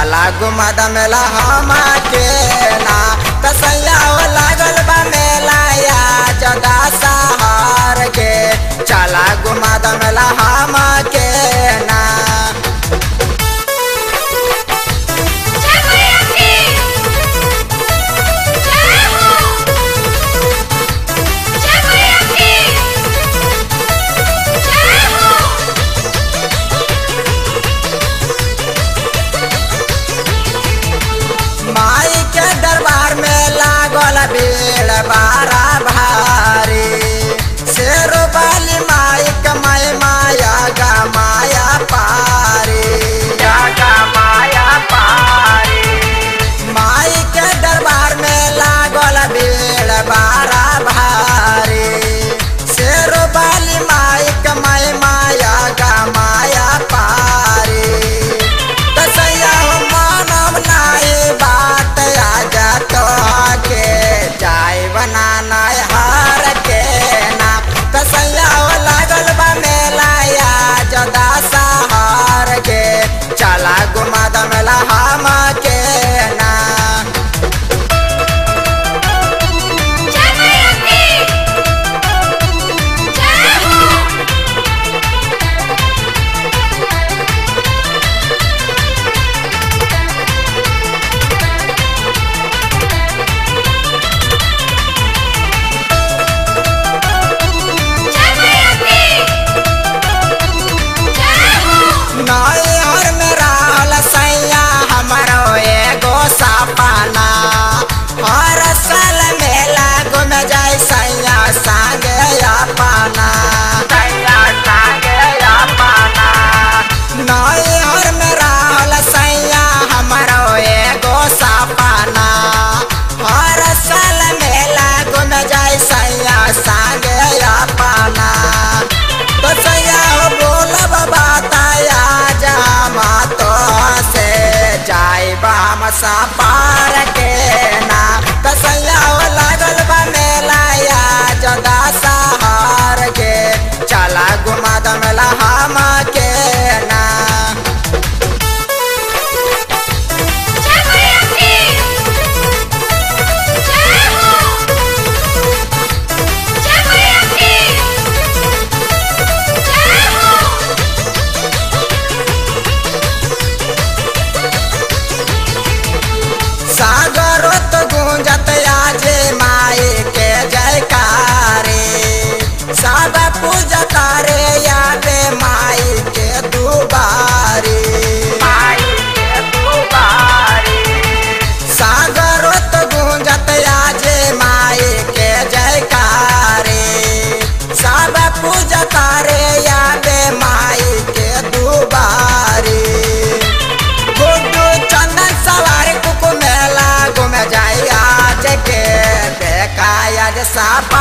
चला घुमा द मेला हम के ना तसैया हो लागल बा मेला या जदा सहार के चला घुमा द मेला हम के ना जय मैया की जय हो जय मैया की जय हो माई के दरबार में लागल भीड़ बारा भारी शेरो बाली माई कमाई माया गा माया पारी गा माया पारी माई के दरबार में लागल भीड़ बारा भारी शेरो बाली माई कमाई माया गा माया पारी तसैया हो मानव नाई बात आजा तो के जाय बनाना हार के ना तसैया हो लागल बा मेला या जदा सहार के चला घुमा द मेला हम के ना जय मैया की जय हो जय मैया की जय हो नैहर में रहल सैया हमारो एगो सपना हर साल मेला घूम जाय सैया संगे अपना सैया संगे अपना नैहर में रहल सैया हमारो एगो सपना हर साल मेला घूम जाय सैया संगे अपना तो सैया हो बोलब बताया जामा तो से जाय बाम पार के ना तो सैया हो लागल बा मेला या जदा सहार के चला घुमा द मेला हम के ना जय मैया की जय हो जय मैया की जय हो सागरत गुंजत आजे माई के जयकारे सब पूजा करे यादे माई के दुबारे माई के दुबारे सागरत गुंजत आजे माई के जयकारे सब पूजा करे यादे माई के दुबारे गुड्डू चंदन सवार कुकु मेला घूम जाई आज के देखा आज सापा